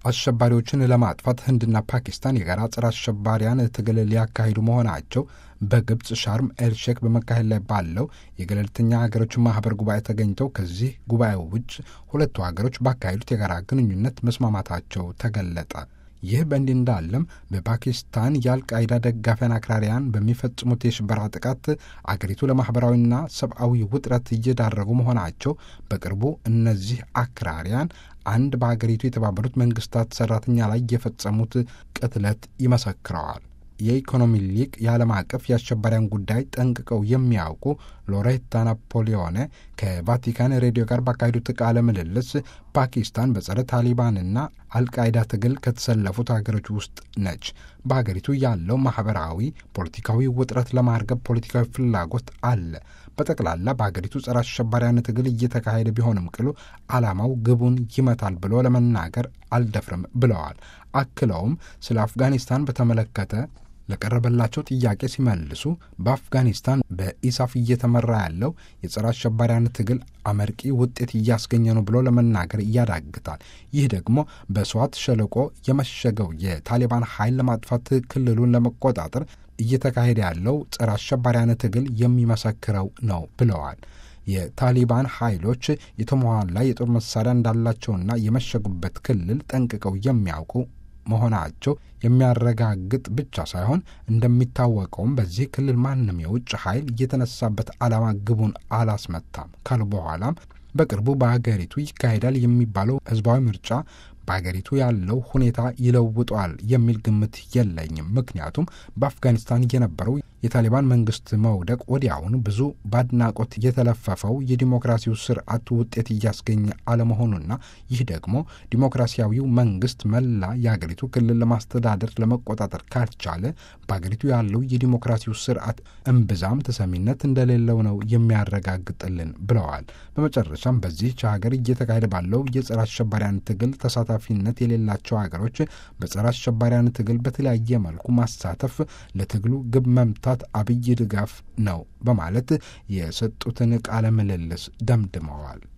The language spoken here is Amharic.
አሸባሪዎችን ለማጥፋት ህንድና ፓኪስታን የጋራ ጸረ አሸባሪያን ትግል ሊያካሂዱ መሆናቸው በግብፅ ሻርም ኤልሼክ በመካሄድ ላይ ባለው የገለልተኛ ሀገሮች ማህበር ጉባኤ ተገኝተው ከዚህ ጉባኤው ውጭ ሁለቱ ሀገሮች ባካሄዱት የጋራ ግንኙነት መስማማታቸው ተገለጠ። ይህ በእንዲህ እንዳለም በፓኪስታን የአልቃይዳ ደጋፊያን አክራሪያን በሚፈጽሙት የሽበራ ጥቃት አገሪቱ ለማኅበራዊና ሰብአዊ ውጥረት እየዳረጉ መሆናቸው በቅርቡ እነዚህ አክራሪያን አንድ በአገሪቱ የተባበሩት መንግስታት ሰራተኛ ላይ የፈጸሙት ቅትለት ይመሰክረዋል። የኢኮኖሚ ሊቅ የዓለም አቀፍ የአሸባሪያን ጉዳይ ጠንቅቀው የሚያውቁ ሎሬታ ናፖሊዮኔ ከቫቲካን ሬዲዮ ጋር ባካሄዱት ቃለ ምልልስ ፓኪስታን በጸረ ታሊባንና አልቃይዳ ትግል ከተሰለፉት ሀገሮች ውስጥ ነች። በሀገሪቱ ያለው ማህበራዊ፣ ፖለቲካዊ ውጥረት ለማርገብ ፖለቲካዊ ፍላጎት አለ። በጠቅላላ በሀገሪቱ ጸረ አሸባሪያን ትግል እየተካሄደ ቢሆንም ቅሉ ዓላማው ግቡን ይመታል ብሎ ለመናገር አልደፍርም ብለዋል። አክለውም ስለ አፍጋኒስታን በተመለከተ ለቀረበላቸው ጥያቄ ሲመልሱ በአፍጋኒስታን በኢሳፍ እየተመራ ያለው የጸረ አሸባሪያን ትግል አመርቂ ውጤት እያስገኘ ነው ብሎ ለመናገር ያዳግታል። ይህ ደግሞ በሰዋት ሸለቆ የመሸገው የታሊባን ኃይል ለማጥፋት ክልሉን ለመቆጣጠር እየተካሄደ ያለው ጸረ አሸባሪያን ትግል የሚመሰክረው ነው ብለዋል። የታሊባን ኃይሎች የተሟላ የጦር መሳሪያ እንዳላቸውና የመሸጉበት ክልል ጠንቅቀው የሚያውቁ መሆናቸው የሚያረጋግጥ ብቻ ሳይሆን እንደሚታወቀውም በዚህ ክልል ማንም የውጭ ኃይል የተነሳበት ዓላማ ግቡን አላስመታም ካሉ በኋላም በቅርቡ በሀገሪቱ ይካሄዳል የሚባለው ሕዝባዊ ምርጫ በሀገሪቱ ያለው ሁኔታ ይለውጧል የሚል ግምት የለኝም። ምክንያቱም በአፍጋኒስታን የነበረው የታሊባን መንግስት መውደቅ ወዲያውኑ ብዙ በአድናቆት የተለፈፈው የዲሞክራሲው ስርዓት ውጤት እያስገኘ አለመሆኑና ይህ ደግሞ ዲሞክራሲያዊው መንግስት መላ የሀገሪቱ ክልል ለማስተዳደር ለመቆጣጠር ካልቻለ በሀገሪቱ ያለው የዲሞክራሲው ስርዓት እምብዛም ተሰሚነት እንደሌለው ነው የሚያረጋግጥልን ብለዋል። በመጨረሻም በዚህች ሀገር እየተካሄደ ባለው የጸረ አሸባሪያን ትግል ተሳታፊነት የሌላቸው ሀገሮች በጸረ አሸባሪያን ትግል በተለያየ መልኩ ማሳተፍ ለትግሉ ግብ መምታት አብይ ድጋፍ ነው በማለት የሰጡትን ቃለ ምልልስ ደምድመዋል።